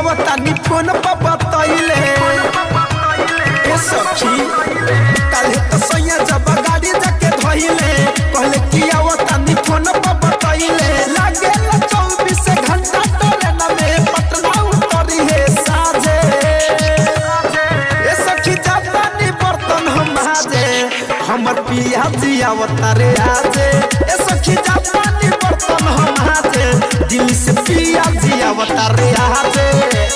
आवतानी फोन पर बतैले ए सखी काले तो सैया जब गाड़ी जाके धइले कहले कि आवतानी फोन पर बतैले लागे ला चौबीस घंटा टोले में पटना उतरी है साजे ए सखी जापानी बर्तन हम हाजे हमर पिया जी अवतारे आजे ए सखी जापानी बर्तन हम हाजे दिल से पिया जी अवतारे आजे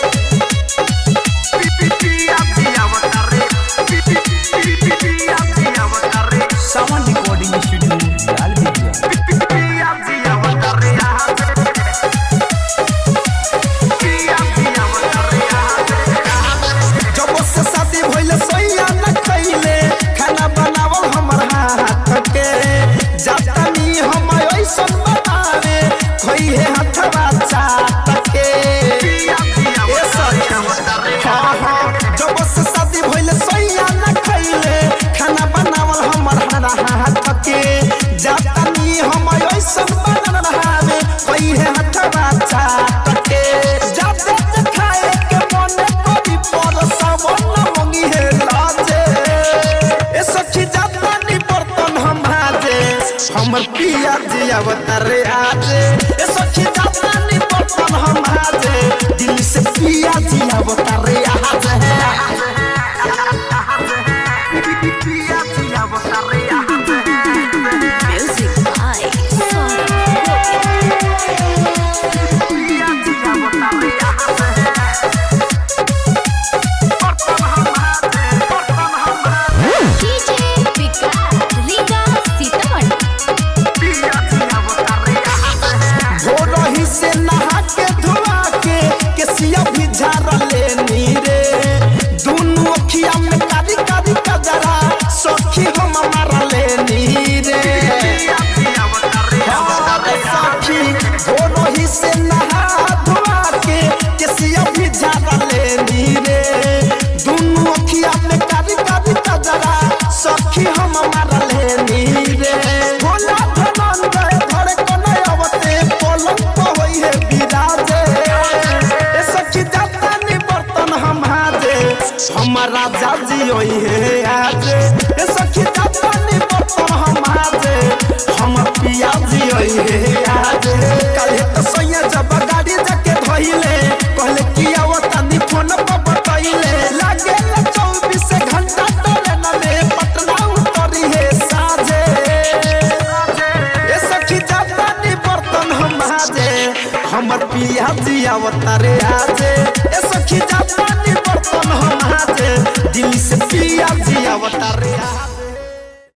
पिया जी अवतारे पिया जी अवतारे सावन रिकॉर्डिंग स्टूडियो लाल बिटिया पिया जी अवतारे आजे पिया जी अवतारे आजे जब से शादी भइले सैया न खइले खाना बनावल हमर हाथ के जातानी हम ऐसन बनावे खोई है हथवा चाट के ए सखी, हाँ, हाँ, जब से शादी भइले सैया न खइले खाना बनावल हमर हाथ के जातानी हम ऐसन बनावे खोई है हथवा चाट के जाते जे खाए के मन करी पर सावन मंगी है लाजे ए सखी जातानी बर्तन हम हाजे हमर पिया जी अवतारे आजे ए सखी जातानी बर्तन हम हाजे दिल से पिया जी अवतारे आजे पिया जी अवतारे आजे Music by Sora पिया जी अवतारे आजे बर्तन हम हाजे बर्तन हम हाजे DJ Vikas Liga Sitaman भोरही से नहा के धोआ के केसिया भी झाड़ लेनी रे दुनू अखिया में कारी कारी कजरा सखी हम मारा लेनी रे हमारे सखी भोरही से नहा धोआ के केसिया भी झाड़ लेनी रे दुनू अखिया में कारी कारी कजरा सखी हम मारा लेनी रे भोला धनंजय धरे कने अवते पलंग पर होई है बिराजे ए सखी जातानी बर्तन हम हाजे हमारा जाजी होई है आजे ए सखी जातानी बर्तन हम हाजे हम पिया जी होई है आजे काले तो सैया जब गाड़ी जाके धइले कहले कि आवतानी फोन पर बतइले लागे ला चौबीस घंटा टोले न में पटना उतरी है साजे ए सखी जातानी बर्तन हम हाजे हमर पिया जी अवतारे आजे ए सखी जातानी बर्तन हम हाजे दिल से पिया जी अवतारे आजे